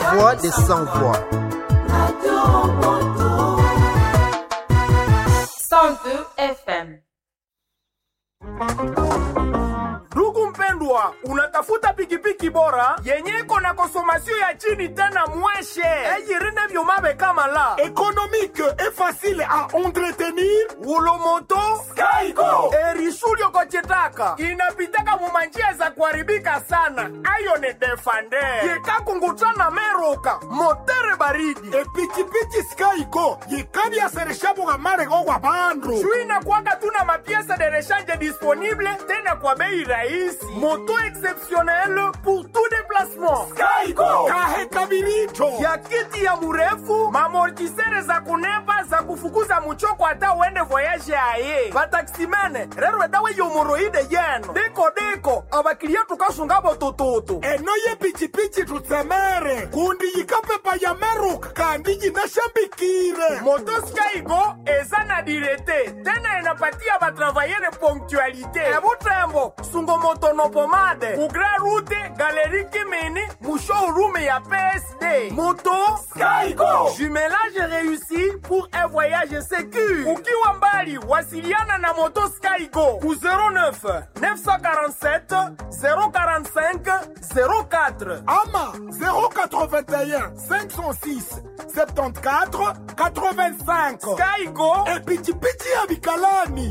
voix des sans voix. 102 FM. Ndugu mpendwa, unatafuta pikipiki bora yenye iko na konsomasio ya chini tena mweshe eyirine vyomabe kama la économique et facile à entretenir. ulomoto Skygo erisulio kochitaka inapitaka mumanjia za kuharibika sana ayo ni defande yekakungutana meruka motere baridi epikipiki Skygo yikabyasesha bugamare gwa bandu juu inakuwaga tuna mapiesa de rechange disponible tena kwa bei rahisi moto exceptionnel pour tout déplacement Skygo kahe kabiricho ya kiti ya murefu mamortisere za kunepa za kufukuza muchoko hata uende voyage aye vataksimene rero dawe yomoroide yeno deko deko abakilia tukasungabo tututu eno yepikipiki tutsemere kundi yikapepa ya meruka kandi yinashambikire motoskaigo eza na direte tena inapatia batravayere ponctualité ebutembo sungomotonopomade kugra rute galeri kimini mushowroom ya psd moto Skygo jumelage réussi pour un voyage sécur ukiwa mbali wasiliana na moto skygo ku 09 947 045 04 ama 081 506 74 85 skygo epikipiki ya bikalani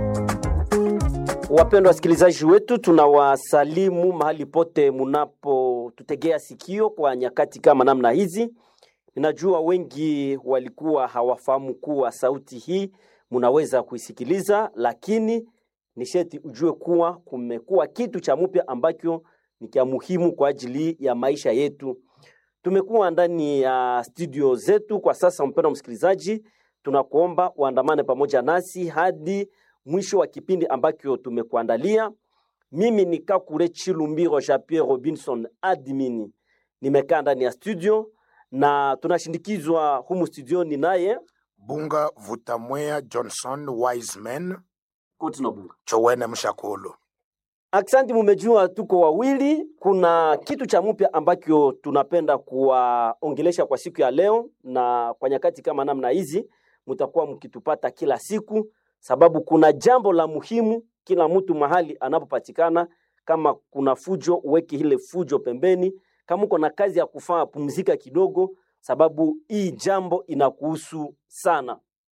Wapendwa wasikilizaji wetu, tunawasalimu mahali pote munapotutegea sikio kwa nyakati kama namna hizi. Ninajua wengi walikuwa hawafahamu kuwa sauti hii munaweza kuisikiliza, lakini ni sheti ujue kuwa kumekuwa kitu cha mpya ambacho ni cha muhimu kwa ajili ya maisha yetu. Tumekuwa ndani ya studio zetu kwa sasa. Mpendwa msikilizaji, tunakuomba uandamane pamoja nasi hadi mwisho wa kipindi ambacho tumekuandalia. Mimi ni Kakure Chilumbiro Jean Pierre Robinson admini, nimekaa ndani ya studio na tunashindikizwa humu studioni naye bunga vutamwea johnson wiseman Kutinobu. chowene mshakulu Aksanti, mumejua tuko wawili. Kuna kitu cha mpya ambacho tunapenda kuwaongelesha kwa siku ya leo, na kwa nyakati kama namna hizi mtakuwa mkitupata kila siku, sababu kuna jambo la muhimu kila mtu mahali anapopatikana. Kama kuna fujo, uweke ile fujo pembeni. Kama uko na kazi ya kufanya, pumzika kidogo, sababu hii jambo inakuhusu sana.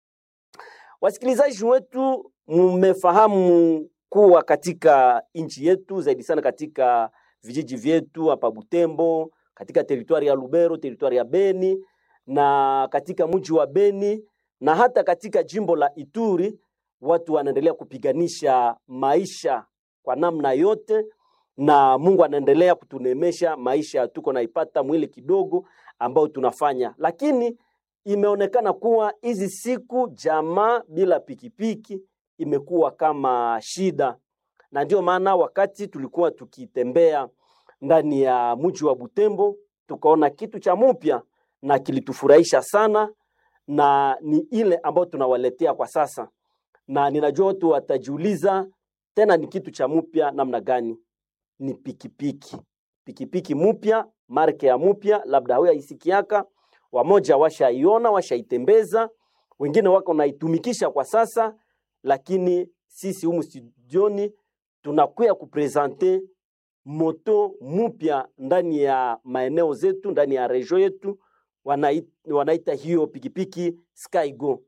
Wasikilizaji wetu, mmefahamu kuwa katika nchi yetu zaidi sana katika vijiji vyetu hapa Butembo, katika teritwari ya Lubero, teritwari ya Beni na katika mji wa Beni na hata katika jimbo la Ituri, watu wanaendelea kupiganisha maisha kwa namna yote, na Mungu anaendelea kutunemesha maisha, tuko naipata mwili kidogo ambao tunafanya, lakini imeonekana kuwa hizi siku jamaa bila pikipiki imekuwa kama shida, na ndio maana wakati tulikuwa tukitembea ndani ya mji wa Butembo tukaona kitu cha mpya na kilitufurahisha sana, na ni ile ambayo tunawaletea kwa sasa, na ninajua watu watajiuliza tena ni kitu cha mpya namna gani? Ni pikipiki, pikipiki mpya, marke ya mpya, labda hauyaisikiaka, wamoja washaiona, washaitembeza, wengine wako naitumikisha kwa sasa lakini sisi humu studioni tunakuya kupresente moto mupya ndani ya maeneo zetu, ndani ya regio yetu, wanaita, wanaita hiyo pikipiki Skygo.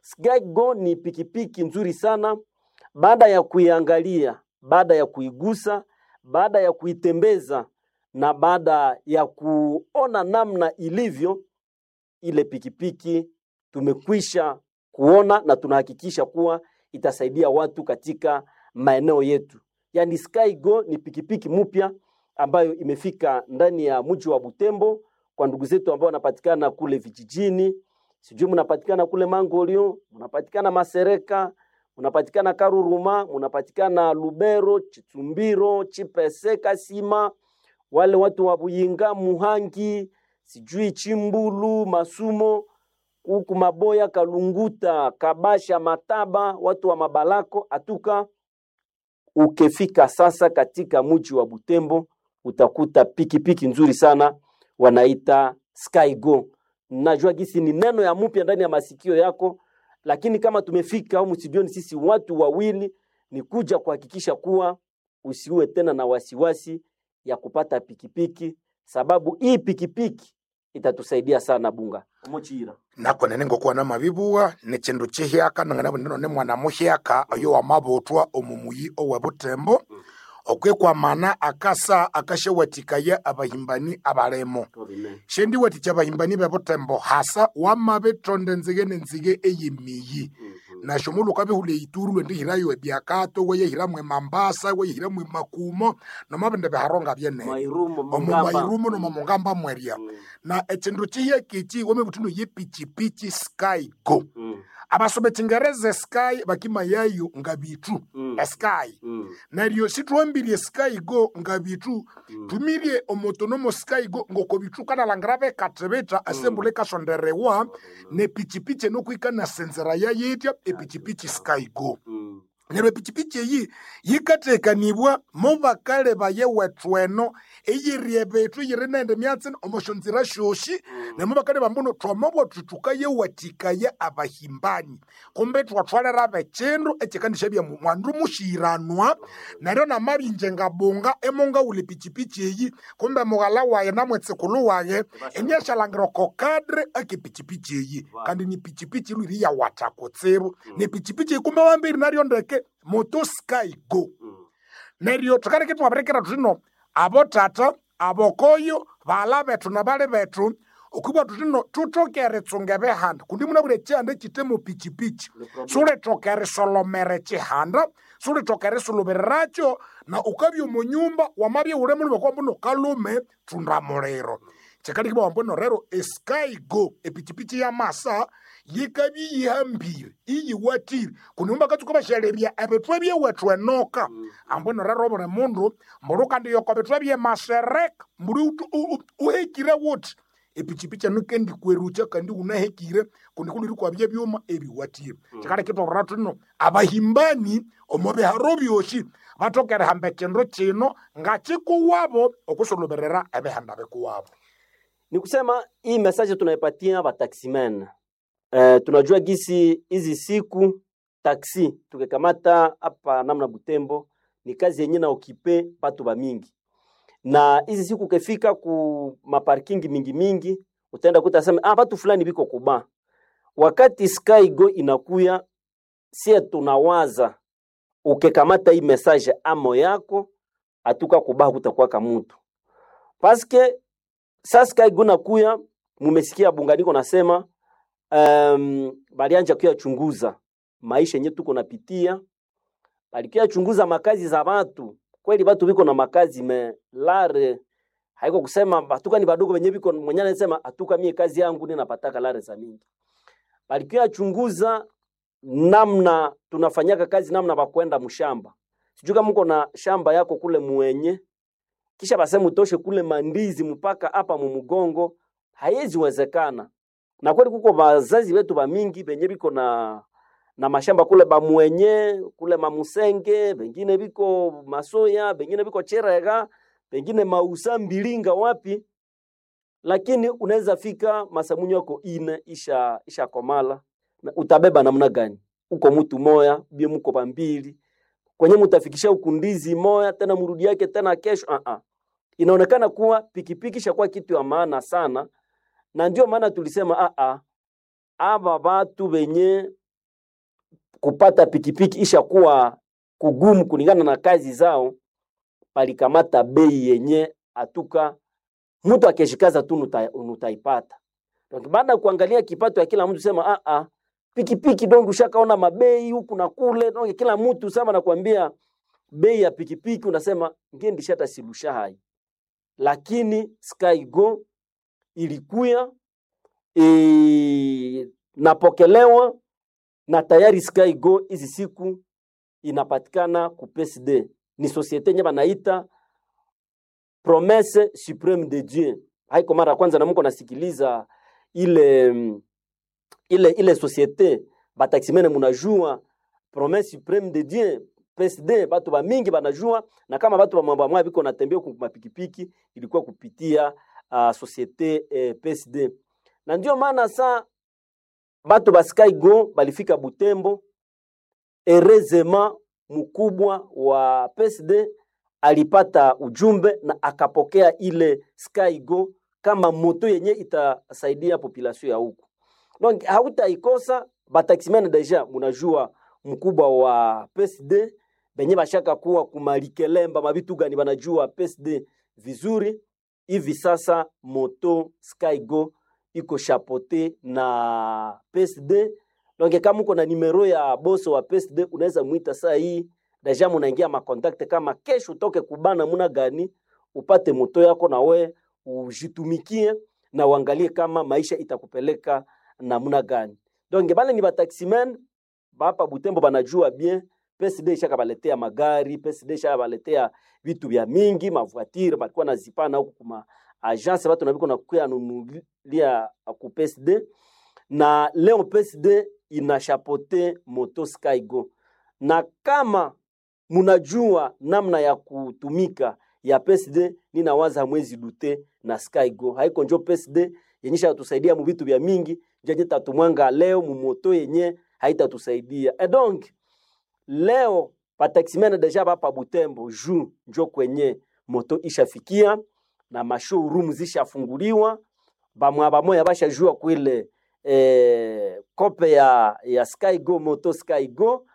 Skygo ni pikipiki nzuri sana. Baada ya kuiangalia, baada ya kuigusa, baada ya kuitembeza na baada ya kuona namna ilivyo ile pikipiki, tumekwisha kuona na tunahakikisha kuwa itasaidia watu katika maeneo yetu. Yaani Skygo ni pikipiki mpya ambayo imefika ndani ya mji wa Butembo kwa ndugu zetu ambao wanapatikana kule vijijini, sijui mnapatikana kule Mangolio, mnapatikana Masereka, mnapatikana Karuruma, mnapatikana Lubero, Chitumbiro, Chipese, Kasima, wale watu wa Buyinga, Muhangi, sijui Chimbulu, Masumo, huku Maboya, Kalunguta, Kabasha, Mataba, watu wa Mabalako, Atuka. Ukifika sasa katika mji wa Butembo utakuta pikipiki nzuri sana wanaita Skygo. Najua gisi ni neno ya mpya ndani ya masikio yako, lakini kama tumefika humu studioni sisi watu wawili, ni kuja kuhakikisha kuwa usiwe tena na wasiwasi ya kupata pikipiki, sababu hii pikipiki itatusaidia sana bunga mochira nako nene ngokuwa na mabibuwa ni chindu chihyaka nangana buneno ni mwana muhyaka oyo wamabutwa omumuyi owe butembo okwekwamana akasa akashewatikaya abahimbani abalemo shendi watikya abahimbani bebutembo hasa wamabetonde nzige nenzige eyimiyi nasho muluka bihule ituru lwendihirayo ebyakato weyehiramwe mambasa weyehiramwe makumo nomabende biharonga byene Mairumo, omu Mungamba. mairumo noma mungamba mweria na echindu chihyakiki wamebutino yepichipichi sky go Mm, abasome chingereza sky bakimayayo nga bitu Mm. sky mm, naryo sitwambirie sky go nga bitu tumirie omotonomo sky go ngoko bitu kanalangira bekatebeta asembule kasonderewa nepichipichi enokwikana senzera yayetya epichipichi sky go mm. neryo epichipichi eyi yikatekanibwa mo bakale baye wethu eno eyirie bethu yiri nende myatsi omoshonzira shoshi nemo bakale bambuno twamabwa tutukaye watikaya abahimbani kumbe twatwalera bechindu ekikandisha bya mu- mwandu mushiranwa neryo namabinje ngabunga emonga uli pichipichi eyi kumbe mughala waye namwetsikulu waye enyashalangiro kokadre ake pichipichi eyi kandi ni pichipichi lwiri yawatha kutsibu ni pichipichi eyi kumbe wambiri naryo ndeke moto sky go neryo thukaleke twabirekera thuthino abo tata abokoyo bala bethu nabali bethu okwibwa thuthino thutokere tsunge behanda kundi munabwire chihanda chitemo pichipichi sulitokere solomere chihanda sulitokere sulubiriracyo na ukabya omu nyumba wamabya ule mulime kwambuno kalume thunda muliro chikalikibwa wambuno rero esky go epichipichi ya masa yikabya yihambire iyiwatire kundi mumbakatsuka bashalerya ebithwa byewethu enoka ambwino rero buli mundu mbulu kandi yoko bithwa byemasereka mbuli utu- u- u- uhekire wuthi epichipichi enu kendikwerucha kandi unahekire kundi kuliri kwabya byuma ebiwatire chikalekitwarira thuno abahimbani omo biharo byoshi batokere hamba ekindu kino ngachikuwabo okusuluberera ebihanda bikuwabo ni kusema hii message tunaipatia bataximen eh, tunajua gisi hizi siku taksi tukikamata hapa namna Butembo ni kazi yenye na okipe batu ba mingi, na hizi siku ukifika ku maparking mingi mingi utaenda kuta sema ah, batu fulani biko kuba. Wakati Sky Go inakuya, sie tunawaza ukikamata hii message amo yako atuka kuba kutakuwa kamutu paske sasa kaiguna kuya mumesikia bunganiko nasema um, balianja kuyachunguza maisha yenye tuko napitia balikuya chunguza makazi za watu kweli watu biko na makazi me lare haiko kusema batuka ni badogo benye biko mwenye anasema atuka mie kazi yangu ni napataka lare za mingi balikuya chunguza namna tunafanyaka kazi namna bakwenda mshamba sijui kama mko na shamba yako kule mwenye kisha baseme utoshe kule mandizi mpaka hapa mumugongo, haiwezi wezekana. Na kweli kuko bazazi wetu ba mingi benye biko na na mashamba kule bamwenye kule mamusenge, bengine biko masoya, bengine biko cherega, bengine mausa mbilinga wapi, lakini unaweza fika masamunyo yako ine isha isha komala na utabeba namna gani? Uko mtu moya bie muko bambili kwenye mutafikisha ukundizi moya tena murudi yake tena kesho uh -uh. Inaonekana kuwa pikipiki shakuwa kitu ya maana sana, na ndio maana tulisema uh -uh. aba batu benye kupata pikipiki ishakuwa kugumu kulingana na kazi zao, palikamata bei yenye atuka mtu akishikaza tu nuta, nutaipata. Donc baada ya kuangalia kipato ya kila mtu sema ah ah pikipiki dongo ushakaona mabei huku na kule dongo kila mtu sema nakwambia bei ya pikipiki unasema ngendi shata silusha hai lakini Skygo ilikuya e, napokelewa na tayari Skygo hizi siku inapatikana ku PSD ni societe nye banaita Promesse Supreme de Dieu. Haiko mara ya kwanza na mko nasikiliza ile mm, ile ile societe bataximene munajua Promesse Supreme de Dieu PSD batu ba mingi banajua na kama batu ba biko natembea ku mapikipiki ilikuwa kupitia uh, societe eh, PSD na ndio maana sa bato ba Skygo balifika Butembo erezema mkubwa wa PSD alipata ujumbe na akapokea ile Skygo kama moto yenye itasaidia population ya huku. Donc hautaikosa bataximene deja munajua mkubwa wa PSD benye bashaka kuwa kumalikelemba mabitu gani banajua PSD vizuri hivi sasa moto Skygo iko chapote na PSD donc kama uko na nimero ya boso wa PSD unaweza muita saa hii deja munaingia makontakte kama kesho utoke kubana muna gani upate moto yako na we ujitumikie na uangalie kama maisha itakupeleka namna gani. Donc bale ni bataximen bapa Butembo banajua bien PSD ishaka baletea magari, PSD ishaka baletea vitu vya mingi, mavoitire balikuwa nazipana huku kuma agence batu nabiko nakuya nunulia ku PSD na leo PSD inashapote moto Skygo, na kama munajua namna ya kutumika ya PSD, ninawaza mwezi dute na Skygo haiko njo PSD yenyesha yatusaidia mu vitu vya mingi njenye tatumwanga leo mumoto yenye haitatusaidia e donc leo bataximene deja bapa Butembo ju njo kwenye moto ishafikia na mashowroom zishafunguliwa bamwa bamoya bashajua kwile eh, kope ya, ya Skygo moto Skygo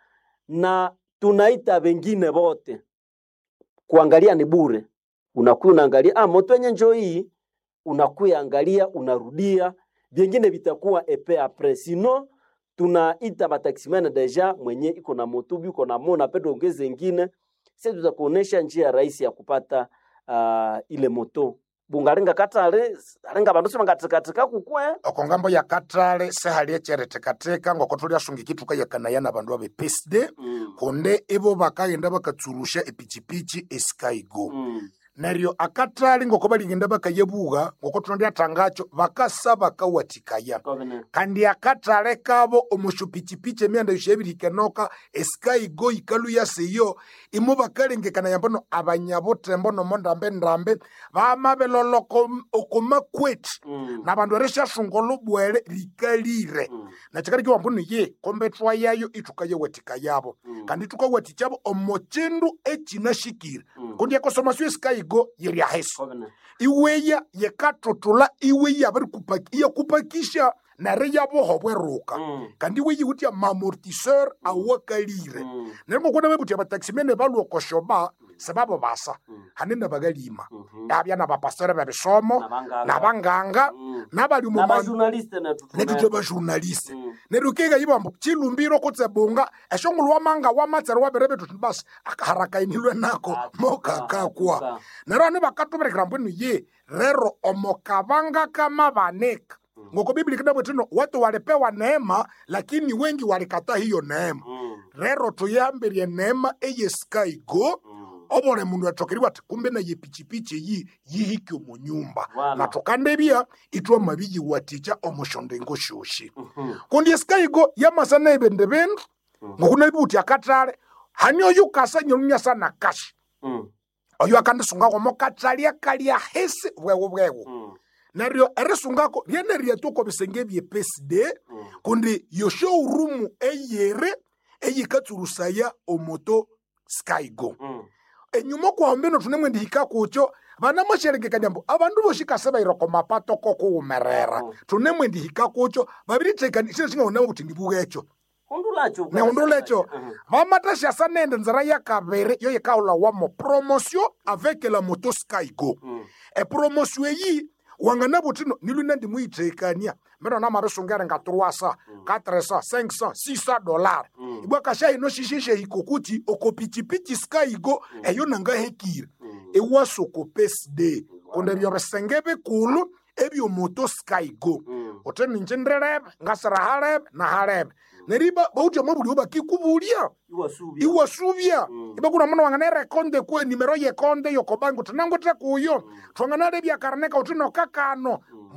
na tunaita wengine bote kuangalia ni bure unakuya unaangalia ah, moto yenye njo hii unakuya angalia unarudia vyengine vitakuwa epe apres sino tunaita bataximene deja mwenye iko na motubi iko na mona pedo ongeze ingine sisi tutakuonesha njia rahisi ya kupata uh, ile moto bungarenga katale arenga bandu sibangatikatika kukwe oko ngambo ya katale sehali echeretekateka ngoko tuliasungikituka yakanaya na bandu abe PSD mm. konde ibo bakagenda bakatsurusha epichipichi eskygo mm. neryo akatali ngoko baligenda bakayebuga ngoko tunandiatangacho bakasa bakawatikaya Covenant. kandi akatale kabo omushupichipichi emyanda yoshabirikenoka eskygo ikalu yaseyo imo bakalengekana yambono abanyabutembo nomo ndambe ndambe bamabeloloko okomakweti Mm. na bandu erishashunga olubwele likalire Mm. nakikali kiwambuno ye kombethwa yayo itukayewatika yabo Mm. kandi tukawatikabo omo chindu echinashikire Mm. kundi ekosomasiyo esikayigo yeryaheso Covenant. iweya yekatutula iweya bari kupaki iyakupakisha nare yaboho bweruka Mm. kandi iwe yiwutya mamortiseur awakalire Mm. nerimo kuna bebuti abataximene balwokoshoba sebabo basa Mm. hanene bagalima Mhm. yabya nabapastere bebisomo Nabanganga. nabanganga Mm. nabali mu mandu N'abajournaliste na tutu- netutwe bajournaliste Mm. neryo kega yibambo chilumbiro kutsebunga eshongolo wamanga wamatsere waberebe tuti basi akaharakainilwe nako Atuka, mokakakwa atuka. neryo ane bakatuberekera mbwenu ye rero omokabanga kama baneka ngoko biblia kinabwetino watu walipewa neema lakini wengi walikataa hiyo neema Mm. rero tuyambirie neema eyeskaigo Mm. obole mundu atokeriwa ati kumbe naye pichipichi eyi yihiki omu nyumba Voilà. na tukandebya itwa mabiyiwaticha omushondengo shoshi Mhm. kundi esikayigo yamasana ebende bindu ngokuna ibuti akatale hani oyu kasa nyelunya sana kashi Mm. oyu akandisungako katali akalya hesi bwewu bwewu Mm. neryo erisungako lyene ryatuko bisenge bye PSD Mm. kundi yoshowroom eyere eyikatsurusaya omoto skygo Mm. enyuma kwambino tunemwe ndihika kucho vana masherengekanya mbu avandu voxikase vairoko mapato kokuwumerera Mhm. tunemwe ndihika kucho vaviritekani xilo xingaonamo kuti ndivukecho Hundulacho. neundulecho Mhm. vamataxiasa nende nzira ya kaviri yo yikaula wamo promotion avec la moto skygo Mm. epromotion eyi wangana vutino nilwina ndimuyitekania mbeno namarisungere nga 300 400 500 600 dollar Mm. ibwakasha ino xixexe hikokuti okopichipichi skygo eyo nangahekire Mm. ewasoko pesde kundi ebyo bisenge bikulu ebyomoto skygo Mm. uti ninje ndirebe ngasira halebe na halebe neriba bautia mwabulio bakikubulya Iwasubia. iwasuvya Mm. ibe kuna muna wangana erekonde kwe nimero yekonde yokobangi uti nangute kuyo twangana lebya karaneka uti nokakano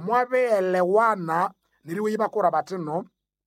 mwabeelewana neriwe ibakura batino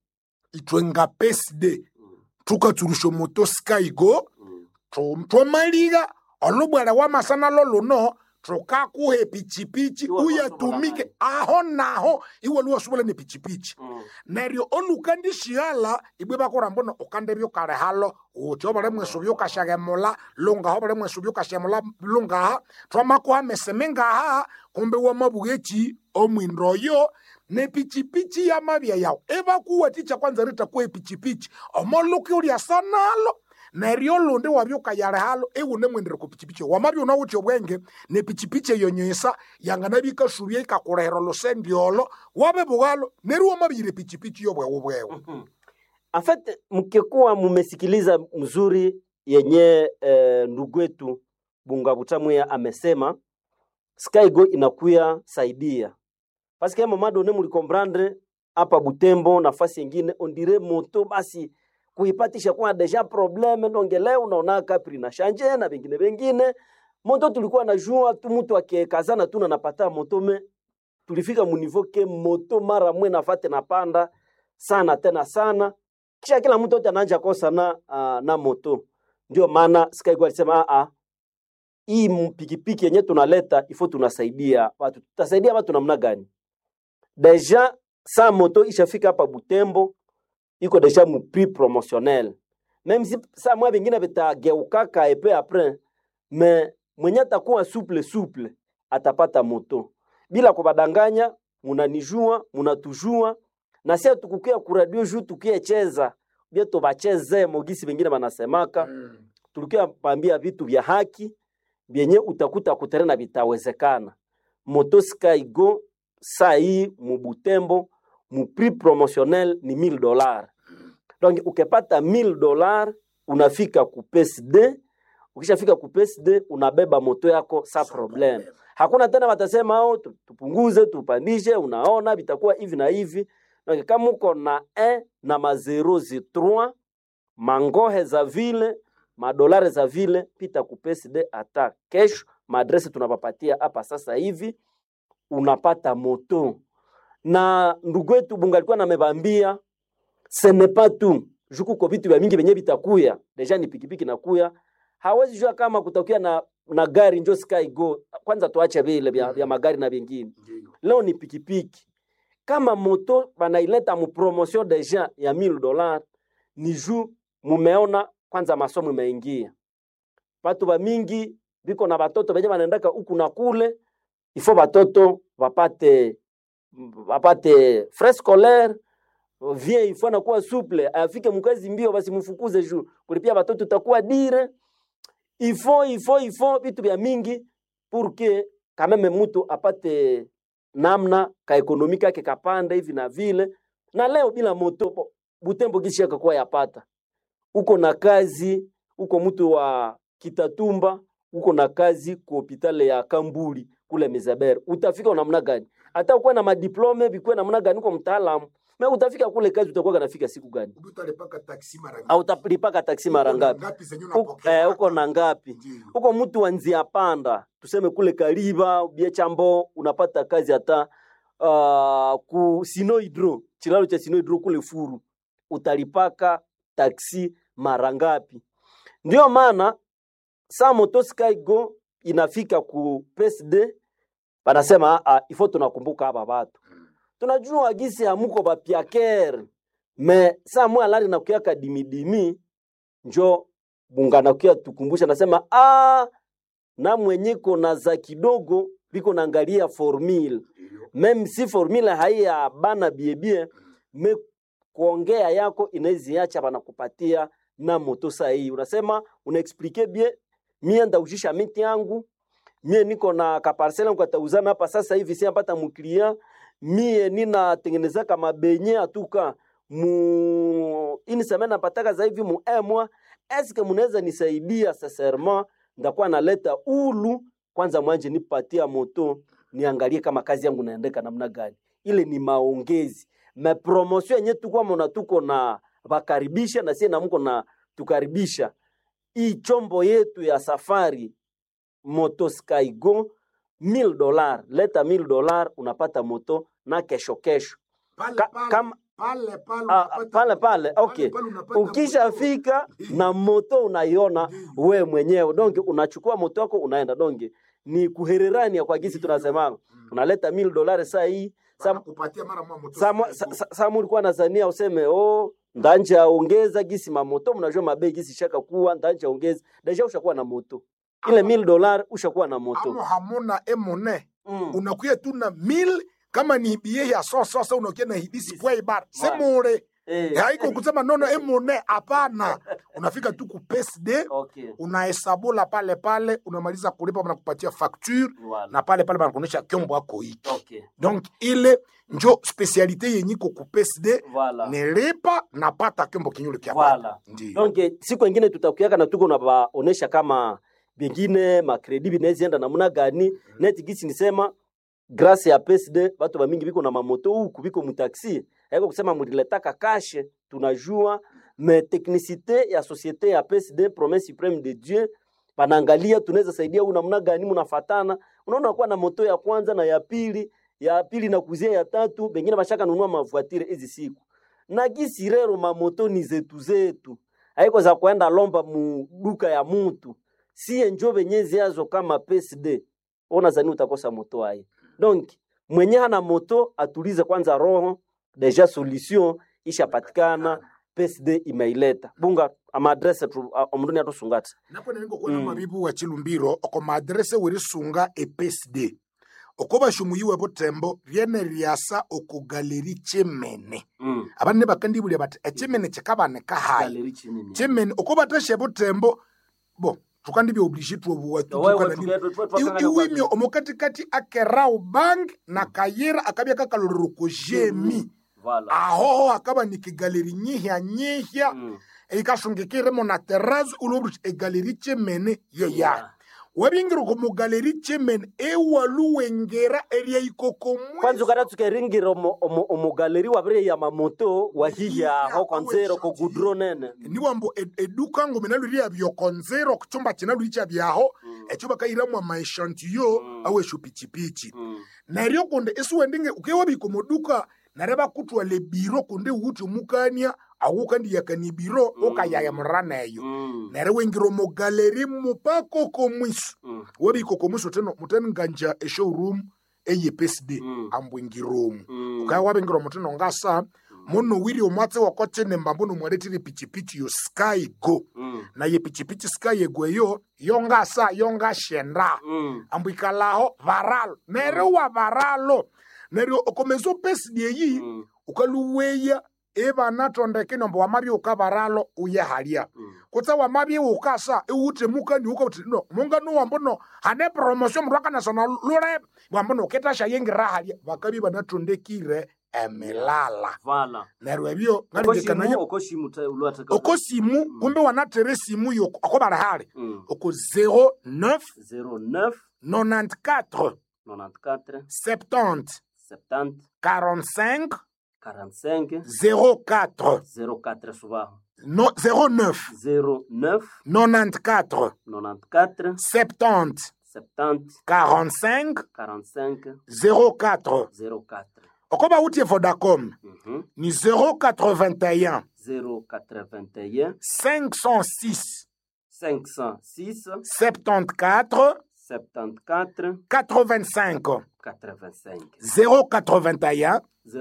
itwe nga pesde tukatsurusha moto skygo Mm. tu- twamaliga olubwele wamasana loluno tukakuhe pichipichi Iwe uyatumike luwasobola aho naho iwe luwasubula ni pichipichi Mm. neryo olukandishihala ibwe bakora mbono ukandebya ukale halo uthi obale mwesu byukashagemula lungaha obale mwesu byukashemula lungaha twamakuha meseme ngaha kumbe wamabugechi omwindoyo nepichipichi yamabya yawu ebakuwathikya kwanza ritakuha epichipichi omoluka ulyasa nalo neryo olundi wabya ukayale halo iwune mwendere ku pichipichi wamabya unawuthi obwenge nepichipichi eyo nyisa yanganabya ikasubya ikakulehera olusendi olo wabe bughalo neryo wamabyire pichipichi yobwewu bwewu En fait, mkikuwa mumesikiliza mzuri yenye eh, ndugu wetu Bunga Butamwea amesema Skygo inakuya saidia paske ya mamado ne mulikomprendre hapa Butembo nafasi yengine ondire moto basi kuipatisha kwa deja probleme ndonge leo unaona kapri na shanje na vingine vingine moto tulikuwa najua tu mtu akikazana tu na napata moto me tulifika munivo ke moto mara mwe nafate napanda sana tena sana kisha kila mtu yote anaanja kosa na, uh, na moto ndio maana Skygo alisema a hii mpikipiki yenye tunaleta ifo tunasaidia watu tutasaidia watu namna gani deja sa moto ishafika hapa Butembo iko deja mu prix promotionnel même si sa mwa vingine vitageukaka epe après me mwenye atakuwa souple souple atapata moto bila kubadanganya munanijua munatujua na sia tukukia kuradio juu tukiecheza bie tubacheze mogisi vingine banasemaka tulikia pambia vitu vya haki vyenye utakuta kuterena vitawezekana moto skygo saa hii mubutembo mu prix promotionnel ni 1000 dollars donc ukipata 1000 dollars unafika ku PSD ukishafika ku PSD unabeba moto yako sa problem hakuna tena watasema oh, tu- tupunguze tupandishe unaona vitakuwa hivi na hivi donc kama uko na 1 na ma 0 mangohe za vile madolari za vile pita ku PSD hata kesho maadresi tunapapatia hapa sasa hivi unapata moto na ndugu wetu bunga alikuwa namebambia ce n'est pas tout juku ko vitu vya mingi venye vitakuya deja ni pikipiki nakuya hawezi jua kama kutakuya na, na gari njo sky go kwanza tuache vile vya, vya magari na vingine leo ni pikipiki kama moto banaileta mu promotion deja ya 1000 dollars ni juu mumeona kwanza masomo imeingia watu ba mingi biko na batoto benye banaendaka huku na kule ifo batoto bapate bapate frais scolaire vie ifo nakuwa souple afike mkazi mbio basi mfukuze juu kulipia batoto itakuwa dire ifo ifo ifo vitu vya mingi pour que quand même mtu apate namna ka ekonomi kake kapanda hivi na vile na leo bila moto bo- butembo gishi akakuwa yapata uko na kazi uko mtu wa kitatumba uko na kazi ku hopitale ya kambuli kule mizeber utafika namna gani hata ukuwe na madiplome vikuwe namna gani uko mtaalamu me utafika kule kazi utakuwa kanafika siku gani utalipaka taksi mara au utalipaka taksi mara ngapi Uko- eh, uko na ngapi uko mtu wa nzia panda tuseme kule kariba biechambo unapata kazi hata uh, ku sinohydro chilalo cha sinohydro kule furu utalipaka taksi mara ngapi ndio maana saa moto skygo inafika ku PSD banasema ah, ifo tunakumbuka hapa watu tunajua gisi hamuko bapiaker me saa mwe alari nakuyaka dimidimi njo bungana kia tukumbusha nasema ah, na mwenyeko na za kidogo biko naangalia formule meme si formule haiya bana biebie me kuongea yako inaiziacha banakupatia na moto sahihi unasema unaexplike bie mie ndaujisha miti yangu mie niko na kaparsela yangu katauzana hapa sasa hivi siapata muklia mie ninatengenezaka mabenye atuka mu ini semene napataka za hivi mu emwa eske munaweza nisaidia sincèrement ndakuwa naleta ulu kwanza mwanje nipatia moto niangalie kama kazi yangu naendeka namna gani ile ni maongezi me promotion yenye tukwa mona tuko na vakaribisha na sie namuko na tukaribisha hii chombo yetu ya safari moto skygo 1000 dolar leta 1000 dolar unapata moto na kesho kesho Ka, kama pale pale Ah, unapata- pale pale okay pale unapata ukishafika na moto unaiona we mwenyewe donge unachukua moto wako unaenda donge ni kuhererania kwa gisi tunasema unaleta 1000 dolari saa hii saa kupatia mara moja moto Samu- sa- sa- Samu ulikuwa nazania useme oh, ndanja ongeza gisi mamoto, mnajua mabei gisi shaka kuwa ndanja ongeza deja, ushakuwa na moto ile 1000 dolari ushakuwa na amo moto hamuna emone mm. unakuya tu na mil kama ni bie ya sososa unakuya na hibisi kwa ibar Voilà. semure eh, haiko kusema nono emone hapana unafika tu ku PSD okay unahesabula pale pale unamaliza kulipa wanakupatia facture voilà na pale pale banakuonyesha kyombo ako hiki okay donc ile njo specialite yenye iko ku PSD voilà nilipa napata kyombo kinyule kya Voilà. baba. Ndiyo. donc eh, siku ingine tutakuyaka na tuko na baonesha kama bengine makredi binaezienda namna gani neti gisi nisema grâce ya PSD batu bamingi biko na mamoto huku biko mutaxi haiko kusema muliletaka kashe tunajua me technicité ya société ya PSD promesse suprême de Dieu panaangalia tunaweza saidia u namna gani munafatana unaona kuwa na moto ya kwanza na ya pili ya pili na kuzia ya tatu bengine bashaka nunua mavuatire hizi siku na gisi rero mamoto ni zetu zetu haiko za kwenda lomba mu duka ya mutu siye njo benye ziazo kama PSD ona zani utakosa moto aye donc mwenye hana moto atulize kwanza roho deja solution ishapatikana PSD imeileta bunga ama adresse tu omruni atusungata napo nengo kuona Mm. mabibu wa chilumbiro oko maadrese werisunga e PSD oko bashumuyiwe botembo ryene ryasa oko galeri chemene mm. abane bakandibulya bati echemene chikabane kahayi Galeri chinini. chemene oko batashe botembo bo tukandibya oblige tuobuwa Wewe tuge- tu- tu- twakangana iwimyo kwa- omukatikati akerau bang na kayira akabya kakalorero ko jemi Voilà. ahoho akaba ni kigaleri nyihya nyihya Mm. ikasungikiremo na terazi ulobuti egaleri chemene yeya wabingira ko mugaleri chemene ewaluwengera erya ikokomwe kwanza ukata tukeringira omo- omo- omugaleri wabire ya mamoto wahiya Wahiya, ho konzero ko awe gudro nene niwambo ed- eduka ngo mina luri byokonzero kuchumba china luri chabyaho echo bakayiramu amaeshantiyo Mm. awesho pichipichi Mm. neryo kunde isiwendinge ukewabika moduka nare bakutwala ebiro kunde uti omukania awukandiyakani biro Mm. ukayaya muraneyo Mm. nere wengira omugaleri mupaka komwiso Mm. wabika komwiso teno muteni nganja eshowroom eye PSD Mm. ambwengiromu Mm. ukaya wabingira omutino ngasa muno wiri omwatse wakochene mbambo nomwaletire pichipichi yo sky go Mm. naye pichipichi sky ego eyo yongasa yongashenda Mm. ambwikalaho varalo neryo wa varalo neryo okomesa opesidi eyi Mm. ukaluweya evanatondeke nombo wamabye ukavaralo uyehalya Mm. kutsa wamabye ukasa iwute mukani ukauti no mungano wambono hane promotion mndu akanasona lule wambono uketasha yengira halya vakabi vanatondekire emilala Voilà. neryo ebyo Okoshimu ngalengekanaya okoshimu ta ulwataka. okosimu kumbe wanatere simu yo akobara hali Mm. oko 09 09 94 94 70 70 45 45 04 04 subaho no, 09 09 94 94 70 70 45 45 04 04 okoba utie vodacom Mhm. ni 081 081 506 506 74 74 85 85 081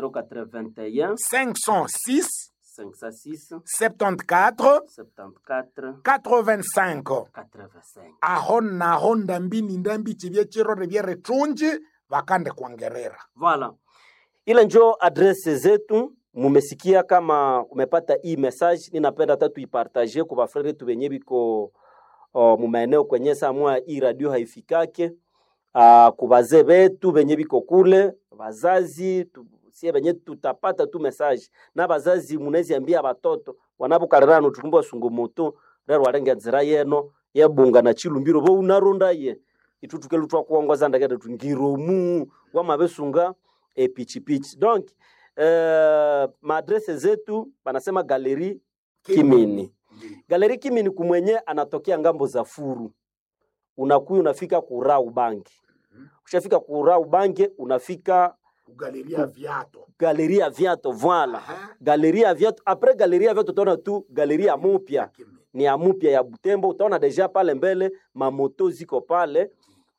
081 506 506 74 74 85 85 aho naho ndambini ndambi chivye chirore vyeretunji vakande kwangerera Voilà. Ile njo adrese zetu, mumesikia kama umepata hii message, ninapenda hata tuipartage kwa bafrere tu benye biko uh, mumaeneo kwenye samwa hii radio haifikake uh, kubazee betu benye biko kule bazazi tu, sie benye tutapata tu message na bazazi munezi ambia batoto wanapokalirano tukumba sungu moto rero walenge nzira yeno yebunga na chilumbiro bo unaronda ye itutukelu twa kuongoza ndagenda tungiromu wamabesunga epichipichi donc uh, maadrese zetu banasema galeri kimini galeri kimini kumwenye anatokea ngambo za furu unakuya unafika kurau bangi ushafika kurau bangi unafika galeria viato galeri ya viato voila galeri ya viato apres galeri ya viato utaona tu galeri ya mupya ni ya mupya ya Butembo. Utaona deja pale mbele mamoto ziko pale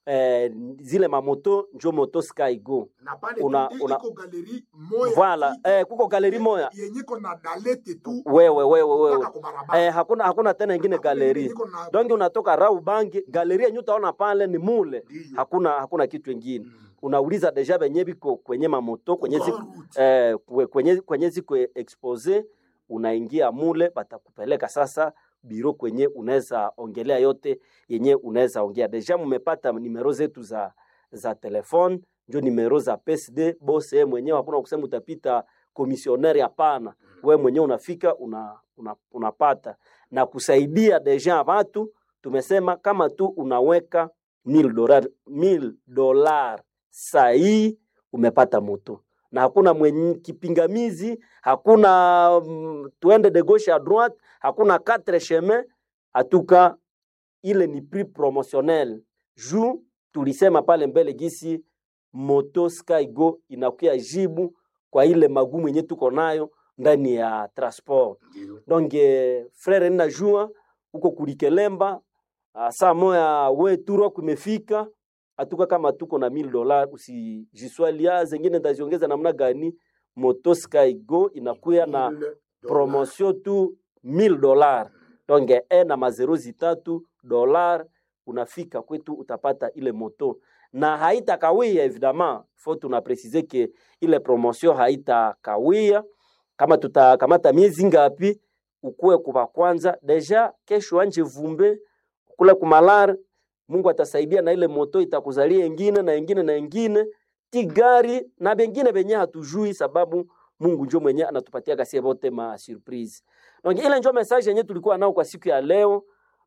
eh, zile mamoto njo moto skygo na pale Una- tu- una- iko galeri moya Voilà, tu, eh, kuko galeri moya yenye iko na dalete tu wewe wewe wewe mpaka kubarabara. eh, hakuna hakuna tena ingine Hakuna galeri ingine iko na- donc unatoka rau bangi galeri yenye utaona pale ni mule Ndiyo. hakuna hakuna kitu ingine unauliza deja benye biko kwenye mamoto kwenye zi, Grand route. eh, kwe- kwenye, kwenye ziko expose unaingia mule batakupeleka sasa biro kwenye unaweza ongelea yote yenye unaweza ongea deja mumepata nimero zetu za za telefone njo nimero za PSD bose yeye mwenyewe hakuna kusema utapita komisioneri hapana we mwenyewe unafika una, una, unapata na kusaidia deja watu tumesema kama tu unaweka 1000 dolar 1000 dolar sahii umepata moto na hakuna mwenye kipingamizi hakuna mm, tuende de gauche à droite hakuna quatre chemin atuka ile ni prix promotionnel juu tulisema pale mbele gisi moto skygo inakuya jibu kwa ile magumu yenye tuko nayo ndani ya transport donc eh, frere ninajua huko kulikelemba ah, saa moya we turo kumefika atuka kama tuko na 1000 dola usijiswalia zengine ndaziongeza namna gani moto skygo inakuya na Mille dollars. promotion tu 1000 dolar donc e na mazero zitatu dolar unafika kwetu utapata ile moto na haitakawia evidemment fo tuna presize ke ile promotion haitakawia kama tutakamata miezi ngapi ukuwe kuva kwanza deja kesho anje vumbe kule kumalar mungu atasaidia na ile moto itakuzalia ingine na ingine na ingine ti gari na bengine benye hatujui sababu mungu njo mwenye anatupatia kasie bote ma surprise donc ile njo message yenye tulikuwa nao kwa siku ya leo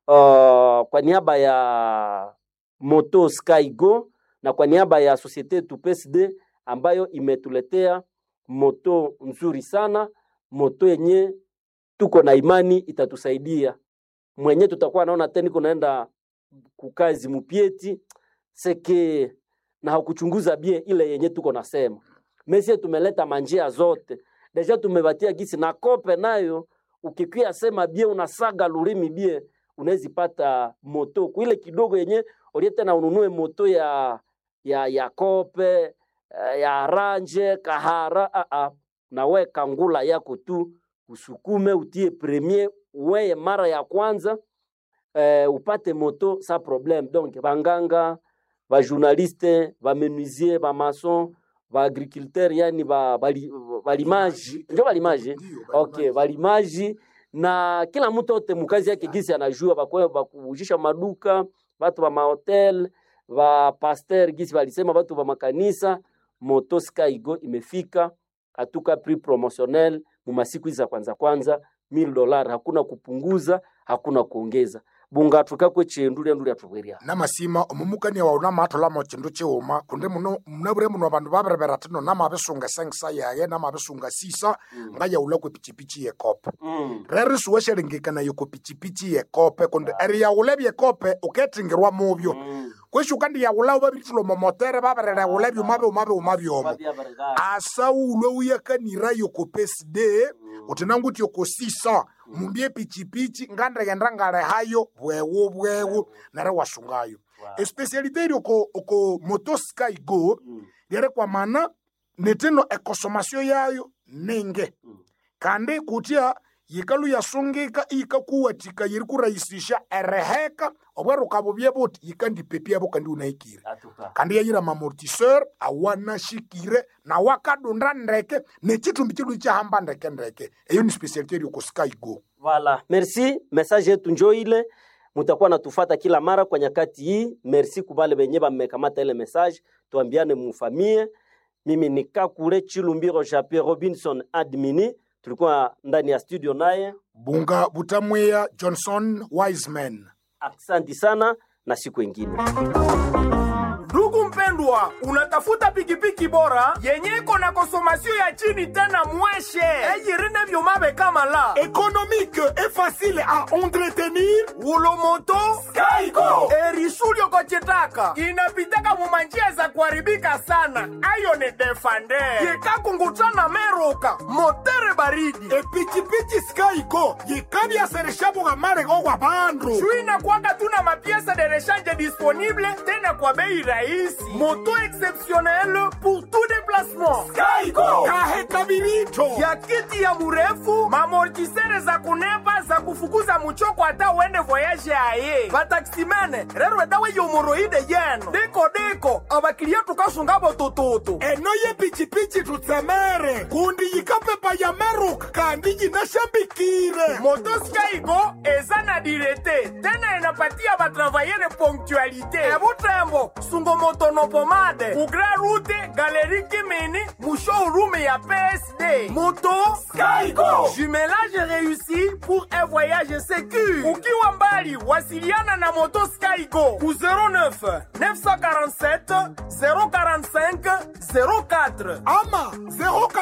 uh, kwa niaba ya moto skygo na kwa niaba ya societe yetu PSD ambayo imetuletea moto nzuri sana moto yenye tuko na imani itatusaidia mwenye tutakuwa naona tena kunaenda kukazi mupieti seke na hakuchunguza bie ile yenye tuko nasema mesie tumeleta manjia zote deja tumebatia gisi na kope nayo ukikwia sema bie unasaga lurimi bie unawezi pata moto kuile kidogo yenye olie tena ununue moto ya ya ya kope eh, ya ranje kahara a a na we kangula yako tu usukume utie premier weye mara ya kwanza eh, upate moto sa problème donc banganga bajournaliste bamenuisier bamason baagriculteur yani ba- bali- balimaji njo balimaji Ndiyo, okay balimaji na kila mtu ote mukazi yake gisi anajua bakwe bakujisha maduka batu ba mahotel ba pasteur gisi balisema batu ba makanisa moto skygo imefika atuka prix promotionnel mu masiku hizi za kwanza kwanza 1000 dolar hakuna kupunguza hakuna kuongeza bunga tukakwe chendu lyandu lyatubweria namasima omumukania wawu namaatholamo chindu chiwuma kundi muno munabure muno abandu babirebera tino namabisunga sengisa yaye namabisunga sisa ngayaula kwe pichipichi yekope mm. rero siweshelengekanayo ko pichipichi yekope kundi eri yaula byekope uketingirwa mubyo mm. kweshi ukandi yaula ubabiritulo momotere babirere yaula byuma byuma byuma byomo Babia barigari. asaulwe uyakanirayo ko peside uti nanguti yoko sisa mumbye pichipichi ngandegenda ngale hayo bwewu bwewu nare wasungayo Wow. especialite iri oko oko motosky go Mm. lyere kwa mana netino ekosomasio yayo ninge Mm. kandi kutya yikalu yasungika iyikakuwatika yiri kurahisisha ereheka obweruka bubye buti yikandipepyabo kandi unahikire Atuka. kandi yayira mamortiseur awanashikire na wakadunda ndeke nechitumbi chidu chahamba ndeke ndeke eyo ni specialite iri oko sky go Voilà. Merci. Message yetu njo ile mutakuwa natufata kila mara kwa nyakati hii. Merci kubale benye bamekamata ile message, tuambiane mufamie. Mimi ni Kakule Chilumbiro Japie Robinson admini, tulikuwa ndani ya studio naye. bunga butamweya johnson wiseman Aksanti sana na siku ingine. ndugu mpendwa wapendwa unatafuta pikipiki bora yenye iko na konsomasio ya chini tena mweshe eyirine vyomabe kama la économique et facile à entretenir ulomoto Skygo. erishulyo kochitaka inapitaka mumanjia za kuharibika sana ayo ni defande yekakungutana meruka motere baridi epikipiki skygo yikabyaseresha bugamare gwa bandu Chwina kwanga tuna mapiesa de rechange disponible tena kwa bei rahisi. Moto exceptionnel pour tout déplacement. skygo kahe kabirito ya kiti ya murefu mamortisere za kunepa za kufukuza muchoko hata uende voyage aye vataksimene rero edawe yomoroide yeno diko diko abakilia tukasungabo tututu eno yepichipichi tutsemere kundi yikapepa ya meruka kandi yinashambikire motoskygo eza na direte tena enapatia batravayere ponctualité ebutembo sungomotonopomade kugra rute galeri kimini mushowroom ya psd moto Skygo. jumelage réussi pour un voyage sécur ukiwa mbali wasiliana na moto skygo ku 09 947 045 04 ama 0